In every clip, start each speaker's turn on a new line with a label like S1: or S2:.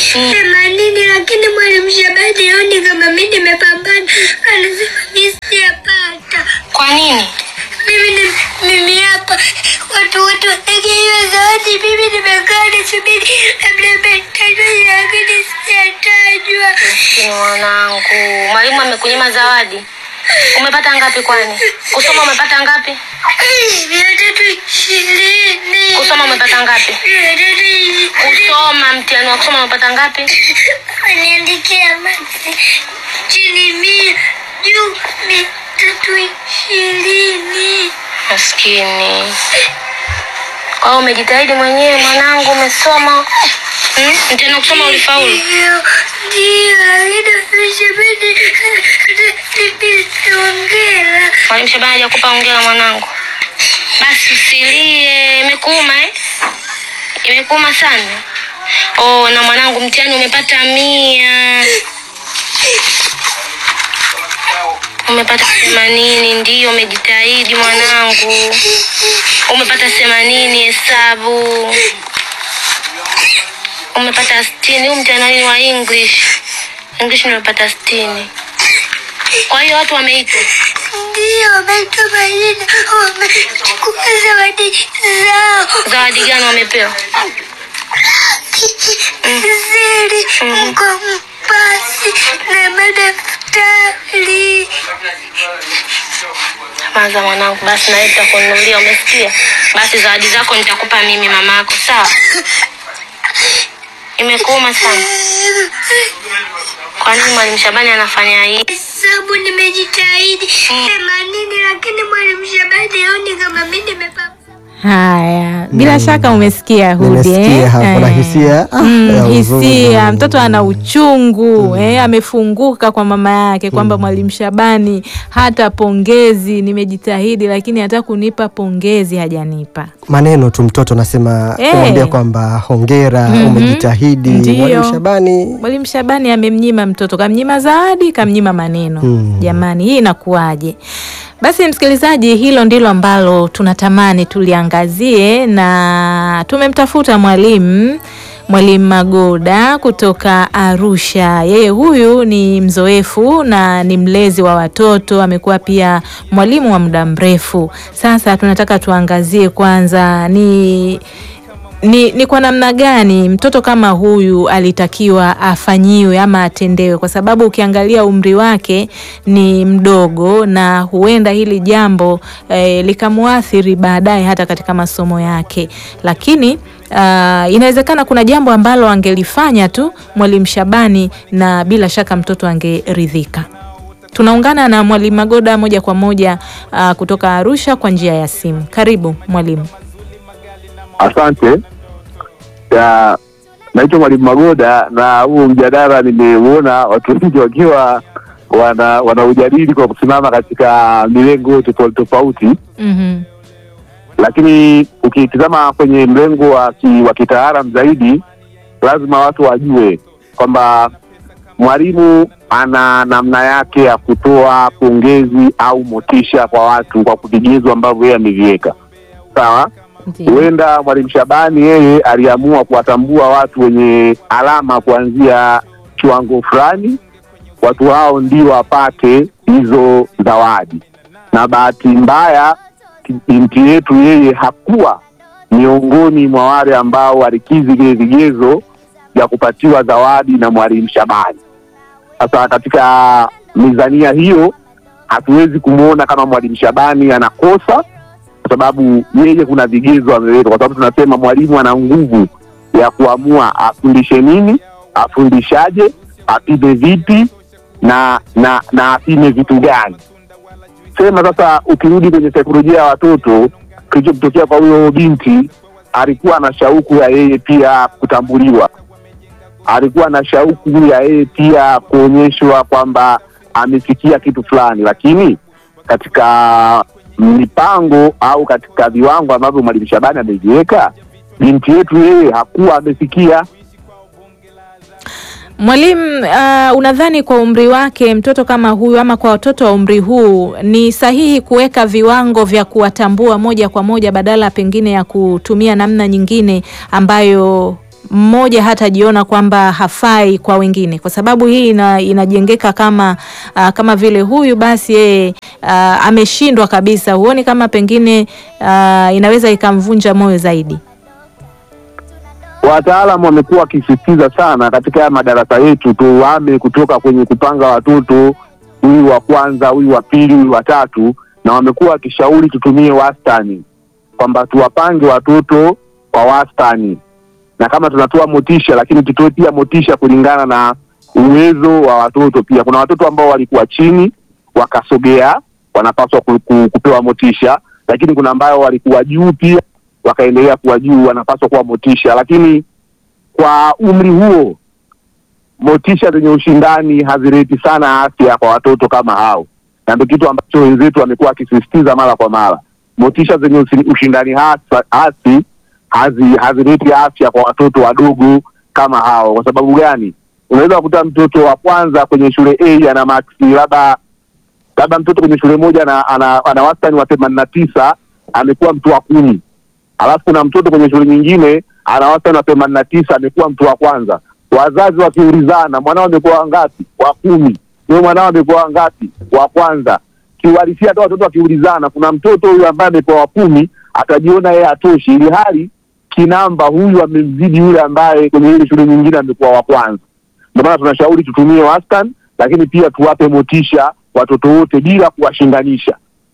S1: themanini, lakini mwalimu Shabani aoni kama mi nimepambana, anasema mi sijapata.
S2: Kwa nini?
S1: Mimi ni mimi hapa, watu wote wanageia zawadi, mimi nimekaa nisubiri labda metajwa, lakini sijatajwa.
S2: Maskini mwanangu, mwalimu amekunyima zawadi. Umepata ngapi kwani? Kusoma umepata ngapi?
S1: Mia tatu ishirini.
S2: Kusoma umepata ngapi?
S1: Mia tatu ishirini.
S2: Kusoma mtihani wa kusoma umepata ngapi?
S1: Waniandikia maksi chini mia juu mia tatu ishirini.
S2: Maskini. Kwa hiyo umejitahidi mwenyewe mwanangu, umesoma. Hmm? Mtihani wa kusoma ulifaulu?
S1: Ndio, ndio, lakini Shabani nimeongela.
S2: Mwalimu Shabani hajakupa hongera mwanangu. Basi usilie, imekuuma eh? Imekuuma sana. Oh, na mwanangu mtihani umepata mia. Umepata themanini, ndio umejitahidi mwanangu. Umepata themanini hesabu. Umepata sitini. Huu mtihani ni wa English. English nimepata sitini. Kwa hiyo watu wameitwa.
S1: Ndio, wameitwa majina, wamechukua zawadi zao.
S2: Zawadi gani wamepewa?
S1: Zili, mkompasi na madaftari.
S2: Kwanza mwanangu, basi nawe nitakununulia, umesikia? Basi zawadi zako nitakupa mimi mamako, sawa? Imekuuma sana. Kwa nini mwalimu Shabani anafanya hii?
S1: Hesabu nimejitahidi themanini, lakini mwalimu Shabani aoni kama mi nimepata.
S3: Haya, bila shaka umesikia Hudi
S4: Nimesikia
S3: eh?
S4: hapo na
S3: Eh.
S4: hisia, ah,
S3: Mm,
S4: ya
S3: hisia.
S4: huzuni.
S3: Mtoto ana uchungu eh, amefunguka kwa mama yake kwamba mwalimu Shabani hata pongezi, nimejitahidi lakini hata kunipa pongezi hajanipa.
S4: maneno tu mtoto nasema
S3: Eh.
S4: kumwambia kwamba hongera
S3: Mhm.
S4: umejitahidi
S3: Ndiyo.
S4: mwalimu Shabani
S3: Mwalimu Shabani amemnyima mtoto, kamnyima zawadi, kamnyima maneno.
S4: Mm.
S3: Jamani, hii inakuwaje? Basi msikilizaji, hilo ndilo ambalo tunatamani tuliangazie, na tumemtafuta mwalimu Mwalimu Magoda kutoka Arusha. Yeye huyu ni mzoefu na ni mlezi wa watoto, amekuwa pia mwalimu wa muda mrefu. Sasa tunataka tuangazie kwanza ni ni, ni kwa namna gani mtoto kama huyu alitakiwa afanyiwe ama atendewe, kwa sababu ukiangalia umri wake ni mdogo na huenda hili jambo eh, likamwathiri baadaye hata katika masomo yake, lakini ah, inawezekana kuna jambo ambalo angelifanya tu mwalimu Shabani na bila shaka mtoto angeridhika. Tunaungana na mwalimu Magoda moja kwa moja ah, kutoka Arusha kwa njia ya simu. Karibu mwalimu.
S5: Asante. Ya, naitwa Mwalimu Magoda na huu mjadala nimeuona watu wengi wakiwa wana wanaujadili kwa kusimama katika milengo tofauti tofauti,
S3: Mhm.
S5: lakini ukitizama kwenye mlengo wa ki, wa kitaalam zaidi, lazima watu wajue kwamba mwalimu ana namna yake ya kutoa pongezi au motisha kwa watu kwa vigezo ambavyo yeye ameviweka. Sawa?
S3: Ndiyo.
S5: huenda mwalimu Shabani yeye aliamua kuwatambua watu wenye alama kuanzia kiwango fulani, watu hao ndio wapate hizo zawadi, na bahati mbaya binti yetu yeye hakuwa miongoni mwa wale ambao walikizi vile vigezo vya kupatiwa zawadi na mwalimu Shabani. Sasa katika mizania hiyo hatuwezi kumwona kama mwalimu Shabani anakosa kwa sababu yeye kuna vigezo ameweka, kwa sababu tunasema mwalimu ana nguvu ya kuamua afundishe nini, afundishaje, apime vipi na na na apime vitu gani. Sema sasa, ukirudi kwenye saikolojia ya watoto, kilichotokea kwa huyo binti, alikuwa na shauku ya yeye pia kutambuliwa, alikuwa na shauku ya yeye pia kuonyeshwa kwamba amefikia kitu fulani, lakini katika mipango au katika viwango ambavyo mwalimu Shabani ameviweka, binti yetu yeye hakuwa amefikia.
S3: Mwalimu, uh, unadhani kwa umri wake mtoto kama huyu ama kwa watoto wa umri huu ni sahihi kuweka viwango vya kuwatambua moja kwa moja badala pengine ya kutumia namna nyingine ambayo mmoja hatajiona kwamba hafai kwa wengine, kwa sababu hii ina, inajengeka kama uh, kama vile huyu basi yeye uh, ameshindwa kabisa. Huoni kama pengine uh, inaweza ikamvunja moyo zaidi?
S5: Wataalamu wamekuwa wakisisitiza sana katika haya madarasa yetu, tuame kutoka kwenye kupanga watoto huyu wa kwanza, huyu wa pili, huyu wa tatu, na wamekuwa wakishauri tutumie wastani, kwamba tuwapange watoto kwa wastani, na kama tunatoa motisha, lakini tutoe pia motisha kulingana na uwezo wa watoto. Pia kuna watoto ambao walikuwa chini wakasogea, wanapaswa ku, ku, kupewa motisha, lakini kuna ambao walikuwa juu pia wakaendelea kuwa juu, wanapaswa kuwa motisha. Lakini kwa umri huo, motisha zenye ushindani hazileti sana afya kwa watoto kama hao, na ndio kitu ambacho wenzetu wamekuwa wakisisitiza mara kwa mara. Motisha zenye usi- ushindani hasa- hasi hazi- hazileti afya kwa watoto wadogo kama hao. Kwa sababu gani? Unaweza kukuta mtoto wa kwanza kwenye shule A ana maksi labda labda mtoto kwenye shule moja ana, ana, ana wastani wa themanini na tisa amekuwa mtu wa kumi alafu kuna mtoto kwenye shule nyingine ana wastani wa themanini na tisa amekuwa mtu wa kwanza. Wazazi wakiulizana, mwanao amekuwa wangapi? Wa kumi. Huyo mwanao amekuwa wangapi? Wa kwanza. Kiuhalisia hata watoto wakiulizana, kuna mtoto huyu ambaye amekuwa wa kumi atajiona yeye atoshi, ili hali kinamba huyu amemzidi yule ambaye kwenye ile shule nyingine amekuwa wa kwanza. Ndio maana tunashauri tutumie wastani, lakini pia tuwape motisha watoto wote bila kuwashindanisha.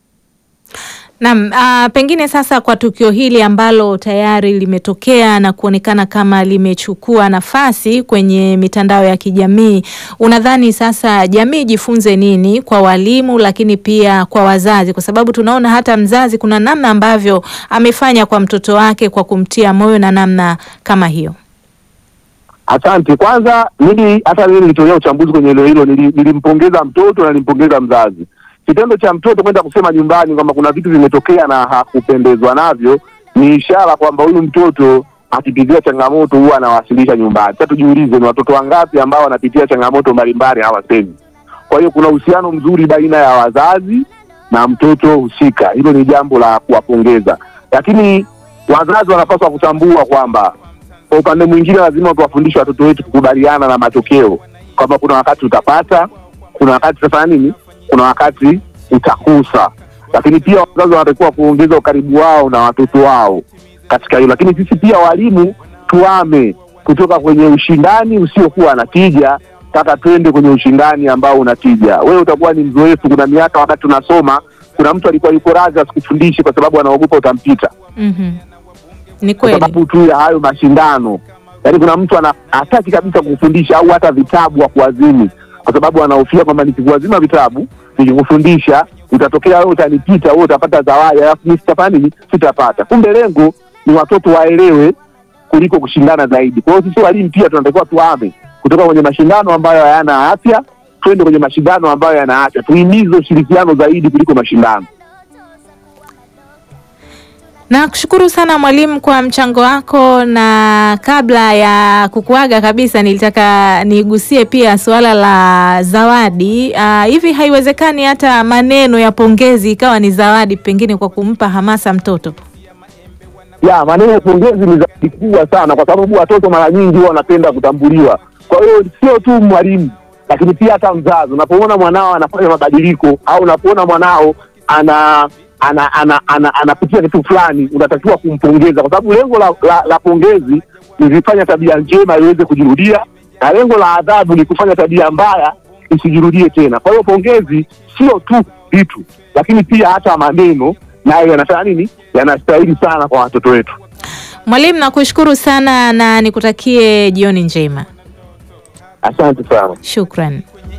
S3: Naam, ah, pengine sasa kwa tukio hili ambalo tayari limetokea na kuonekana kama limechukua nafasi kwenye mitandao ya kijamii, unadhani sasa jamii ijifunze nini kwa walimu, lakini pia kwa wazazi? Kwa sababu tunaona hata mzazi kuna namna ambavyo amefanya kwa mtoto wake kwa kumtia moyo na namna kama hiyo.
S5: Asante. Kwanza mimi hata mimi nilitolea uchambuzi kwenye hilo hilo, nili- nilimpongeza mtoto na nilimpongeza mzazi. Kitendo cha mtoto kwenda kusema nyumbani kwamba kuna vitu vimetokea na hakupendezwa navyo ni ishara kwamba huyu mtoto akipitia changamoto huwa anawasilisha nyumbani. Sasa tujiulize, ni watoto wangapi ambao wanapitia changamoto mbalimbali hawasemi? Kwa hiyo kuna uhusiano mzuri baina ya wazazi na mtoto husika. Hilo ni jambo la kuwapongeza, lakini wazazi wanapaswa kutambua kwamba kwa upande mwingine lazima tuwafundishe watoto wetu kukubaliana na matokeo, kwamba kuna wakati utapata, kuna wakati utafanya nini, kuna wakati utakosa. Lakini pia wazazi wanatakiwa kuongeza ukaribu wao na watoto wao katika hilo. Lakini sisi pia walimu tuame kutoka kwenye ushindani usiokuwa na tija mpaka twende kwenye ushindani ambao una tija. Wewe utakuwa ni mzoefu. Kuna miaka wakati unasoma, kuna mtu alikuwa yuko radhi asikufundishe kwa sababu anaogopa utampita
S3: Mhm. Ni
S5: kwa
S3: kweli.
S5: sababu tu ya hayo mashindano. Yaani kuna mtu ana hataki kabisa kufundisha au hata vitabu hakuazimi, kwa sababu anahofia kwamba nikikuazima vitabu nikikufundisha utatokea wewe utanipita, wewe utapata zawadi, alafu mimi sitafanya nini? Sitapata. Kumbe lengo ni watoto waelewe kuliko kushindana zaidi. Kwa hiyo sisi walimu pia tunatakiwa tuame kutoka kwenye mashindano ambayo hayana afya, twende kwenye mashindano ambayo yana afya. Tuhimize ushirikiano zaidi kuliko mashindano.
S3: Na kushukuru sana mwalimu kwa mchango wako, na kabla ya kukuaga kabisa, nilitaka nigusie pia suala la zawadi. Ah, hivi haiwezekani hata maneno ya pongezi ikawa ni zawadi, pengine kwa kumpa hamasa mtoto?
S5: ya maneno ya pongezi ni zawadi kubwa sana, kwa sababu watoto mara nyingi huwa wanapenda kutambuliwa. Kwa hiyo sio tu mwalimu, lakini pia hata mzazi. Unapoona mwanao anafanya mabadiliko au unapoona mwanao ana ana ana ana anapitia kitu fulani, unatakiwa kumpongeza, kwa sababu lengo la, la, la pongezi ni kufanya tabia njema iweze kujirudia, na lengo la adhabu ni kufanya tabia mbaya isijirudie tena. Kwa hiyo pongezi sio tu vitu, lakini pia hata maneno nayo yanafanya nini, yanastahili sana kwa watoto wetu.
S3: Mwalimu, nakushukuru sana na nikutakie jioni njema.
S5: Asante sana.
S3: Shukran.